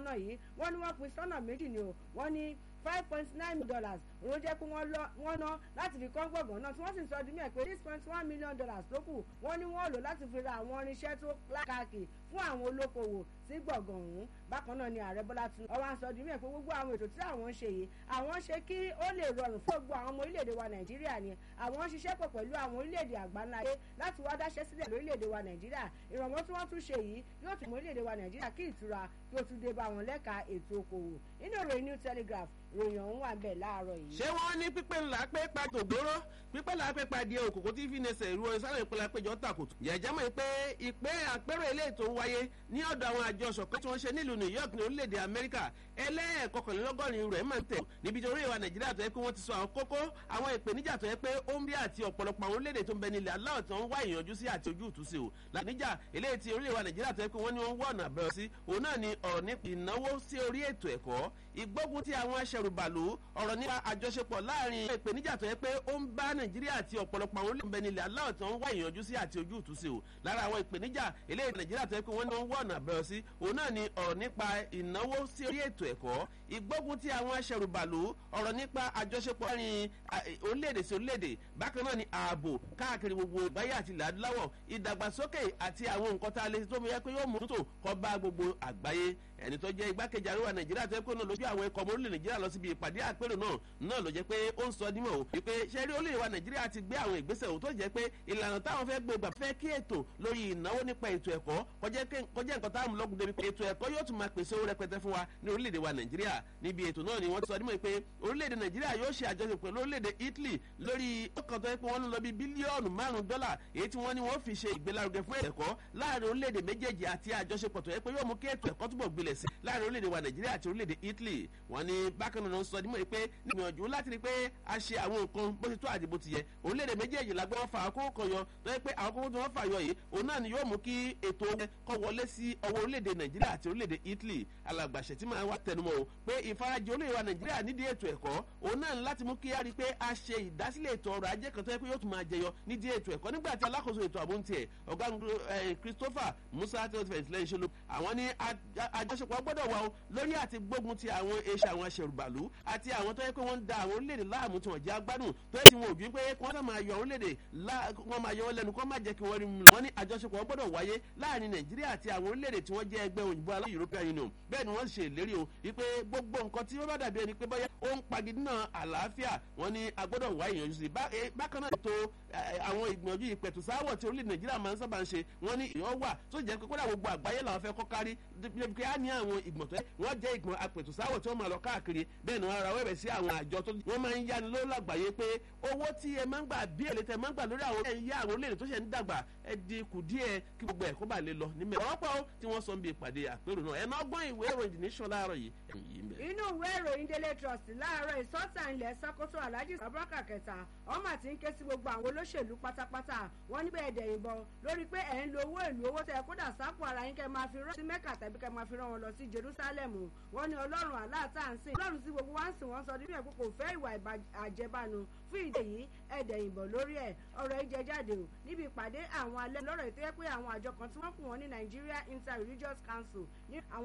ná yìí wọ́n ní wọ́n pín sọ́nà méjì ni o wọ́n ní five point nine million dollars òun jẹ́ pé wọ́n ná láti fi kọ́ gbọ̀ngàn náà tí wọ́n sì sọ ọdún mẹ́ẹ̀ pé six point one million dollars tó kù wọ́n ní wọ́n lò láti fi ra àwọn irinṣẹ́ tó lákàkì fún àwọn olókoòwò sí gbọ̀ngàn ọ̀hún bákan náà ni ààrẹ bọ́lá tún ọwọ́ àǹsọ ọdún mẹ́ẹ̀ pé gbogbo àwọn ètò tí àwọn ń ṣe yìí àwọn ṣe kí ó lè rọrùn fún gbogbo àwọn ọmọ orílẹ̀-èdè wa nàìjíríà ni àwọn ń ṣiṣẹ́ pọ̀ pẹ̀lú àwọn orílẹ̀-èdè àgbáńláyé láti wá dáṣẹ́ sílẹ̀ lórílẹ̀-èdè wa nàìjíríà ìrànwọ́ tí wọ́n tún ṣe yìí yóò tún mọ orílẹ̀-èdè wa nàìjíríà kí ìtura kí ó tún dé bá wọn lẹ́ka ètò okòwò nínú ìròyìn new telegraph ròyìn ọ̀hún wà bẹ́ẹ̀ láàárọ̀ yìí. ṣé wọ́n ní pípẹ́ ńlá pé pa tògbóró pípẹ́ ńlá pé pa di òkòkò tí fi nẹsẹ̀ ìrú sáré ìpínlẹ̀ péjọ tàkùtù. jẹ̀jẹ̀ mọ̀ pé ìpè àpérò ilé ètò ń wáyé ní ọ̀dọ̀ àwọn àjọ ṣọ̀kan tí wọ́n ṣe nílùú new york ní orílẹ̀-èdè amẹ́ríkà ẹlẹ́ẹ̀kọkànlélọ́gọ́rin rẹ̀ máa ń tẹ̀ níbi tí orílẹ̀-èdè nàìjíríà tó yẹ pé wọ́n ti sọ àwọn kókó àwọn ìpèníjà tó yẹ pé ó ń bí àti ọ̀pọ̀lọpọ̀ àwọn orílẹ̀-èdè tó ń bẹ nílẹ̀ aláwọ̀ tí wọ́n wá ìyànjú sí àti ojú ìtúsí o làníjà eléyìí tí orílẹ̀-èdè nàìjíríà tó yẹ pé wọ́n ní wọ́n wọ́ ọ̀nà àbẹ̀rẹ̀ sí òun náà ni ọ̀rọ̀ ní ìnáwó sí orí ètò ẹ̀kọ́ ìgbógun ti àwọn aṣẹrùbàlù ọ̀rọ̀ nípa àjọṣepọ̀ láàrin ìpèníjà tó yẹ pé ó ń bá nàìjíríà àti ọ̀pọ̀lọpọ̀ àwọn olóògbé nílẹ̀ aláwọ̀ tí wọ́n wá ìyànjú sí àti ojú ìtúsí o lára àwọn ìpèníjà eléyìí nàìjíríà tó yẹ pé wọ́n ní wọ́n wọ́ ọ̀nà àbẹ̀rẹ̀ sí òun náà ni ọ̀rọ̀ nípa ìnáwó sí orí ètò ẹ̀kọ́ ìgbógun ti àwọn aṣẹrùbàlù ọ̀rọ̀ nípa àjọṣepọ̀ láàrin orílẹ̀-èdè sí orílẹ̀-èdè bákan náà ni ààbò káàkiri gbogbo ìgbáyé àti ilẹ̀ adúláwọ̀ ìdàgbàsókè àti àwọn nǹkan tá a lè tó mi yẹ pé yóò mú tó kọ́ bá gbogbo àgbáyé ẹni tó jẹ́ igbákejì àríwá nàìjíríà tó yẹ kó náà lójú àwọn ikọ̀ ọmọ orílẹ̀ nàìjíríà lọ síbi ìpàdé àpérò náà náà ló jẹ́ pé ó ń sọ dímọ̀ o wípé sẹ́rí orílẹ̀ wa nàìjíríà ti gbé àwọn ìgbésẹ̀ òun tó jẹ́ pé ìlànà táwọn fẹ́ gbé gbà fẹ́ kí ètò lórí ìnáwó nípa ètò ẹ̀kọ́ kọjá nǹkan táwọn lọ́gùn débi pé ètò ẹ̀kọ́ yóò tún máa pèsè owó rẹpẹtẹ fún wa ní orílẹ̀-èdè wa nàìjíríà níbi ètò náà ni wọ́n ti sọ dímọ̀ pé orílẹ̀-èdè nàìjíríà yóò ṣe àjọṣepọ̀ pẹ̀lú orílẹ̀-èdè italy lórí ọkàn tó yẹ pé wọ́n ń lọ bí bílíọ̀nù márùn-ún dọ́là èyí tí wọ́n ní wọ́n fi ṣe ìgbélárugẹ fún ẹ̀kọ́ láàrin orílẹ̀-èdè méjèèjì àti àjọṣepọ̀ tó yẹ pé yóò mú kí ètò ẹ̀kọ́ túbọ̀ gbilẹ̀ sí láàrin orílẹ̀-èdè wa nàìjíríà àti orílẹ̀-èdè italy wọ́n ní bákan náà sọ dímọ̀ pé nígbìyànjú láti rí pé a ṣe àwọn nǹkan bó ti tó àti bó ti yẹ orílẹ̀-èdè méjèèjì la gbé wọn fa àkókò kan yọ tó yẹ pé àwọn kókó tí wọ́n fà yọ yìí òun náà ni yóò mú kí ètò kọ́ wọlé sí ọwọ́ orílẹ̀-èdè nàìjíríà àti orílẹ̀-èdè italy alàgbàṣẹ tí máa wá tẹnumọ́ o pé ìfarajì orílẹ̀-èdè wa nàìjíríà nídìí ètò ẹ̀kọ́ òun náà ní láti mú kí a rí pé a ṣe ìdásílẹ̀ ètò ọrọ̀ ajé kan tó yẹ pé yóò tún máa jẹyọ nídìí ètò ẹ̀kọ́ nígbà tí alákòóso ètò àbóntìẹ̀ ọ̀gá christopher musa tẹ́lifẹ̀ntì lẹ́yìn ṣe ló àwọn ní àjọṣepọ̀ gbọ́dọ̀ wà o lórí àti gbógun ti àwọn eṣẹ́ àwọn aṣẹ̀rùbàlú àti àwọn tó yẹ pé wọ́n ń da àwọn orílẹ̀-èdè láàmú tí wọ́n jẹ́ agbádùn tó yẹ tí wọn ò ju pé kí wọ́n máa yọ orílẹ̀-èdè wọ́n máa yọ wọn lẹ́nu kó má jẹ́ kí wọ́n rí mu. wọ́n ní àjọṣepọ̀ gbọ́dọ̀ wáyé láàrin nàìjíríà àti àwọn orílẹ̀-èdè tí wọ́n jẹ́ ẹgbẹ́ òyìnbó alá european union bẹ́ẹ̀ ni wọ́n ṣe ìlérí o wípé gbogbo nǹkan tí wọ́n bá dàbí ẹni pé bọ́yá ó ń pagidínà àlàáfíà wọ́n ní agbọ́dọ̀ wá ìyànjú sí bákan náà ètò àwọn ìgbìyànjú ìpẹ̀tùsáwọ̀ tí orílẹ̀ nàìjíríà máa ń sábà ń ṣe wọ́n ní ìyọ́ wà tó jẹ́ pé kódà gbogbo àgbáyé làwọn fẹ́ kọ́ kárí pé á ní àwọn ìgbọ̀n tó wọ́n jẹ́ ìgbọ̀n apẹ̀tùsáwọ̀ tí wọ́n máa lọ káàkiri bẹ́ẹ̀ ni wọ́n ra wẹ́bẹ̀ sí àwọn àjọ tó wọ́n máa ń yáni ló lágbàáyé pé owó tí ẹ máa ń gbà bí èlé tẹ máa ń gbà lórí àwọn ẹ̀yà àwọn olóòrè tó ṣe ń dàgbà ẹ di kù díẹ̀ kí gbogbo ẹ̀kọ́ bá lè lọ ní mẹ́rin ọ̀pọ̀ tí wọ́n sọ ń bí ìpàdé àpérò náà ẹ̀nà ọgbọ́n ìwé ìròyìn nation láàárọ̀ yìí inú ìwé ìròyìn daily trust láàárọ̀ ìsọ́tà ilẹ̀ sọ́kótó alhaji abubakar kẹta ọmọ àti ń ké sí gbogbo àwọn olóṣèlú pátápátá wọn níbẹ̀ ẹ̀dẹ̀ ìbọn lórí pé ẹ̀ ń lo owó ìlú owó tẹ kódà sápò ara yín kẹ́ máa fi rán sí mẹ́kà tàbí kẹ́ máa fi rán wọn lọ sí jerusalem wọn ní ọlọ́run aláàtà ń sìn ọlọ́run tí gbogbo wa ń sìn wọ́n sọ nínú ẹ̀ pé kò fẹ́ ìwà àjẹbánu fún ìdè yìí ẹ̀dẹ̀ ìbọn lórí ẹ̀ ọ̀rọ̀ ìjẹ jáde o níbi ìpàdé àwọn alẹ́ lọ́rọ̀ ètò yẹ pé àwọn àjọ kan tí wọ́n kù wọ́n ní nigeria interreligious council ní àwọn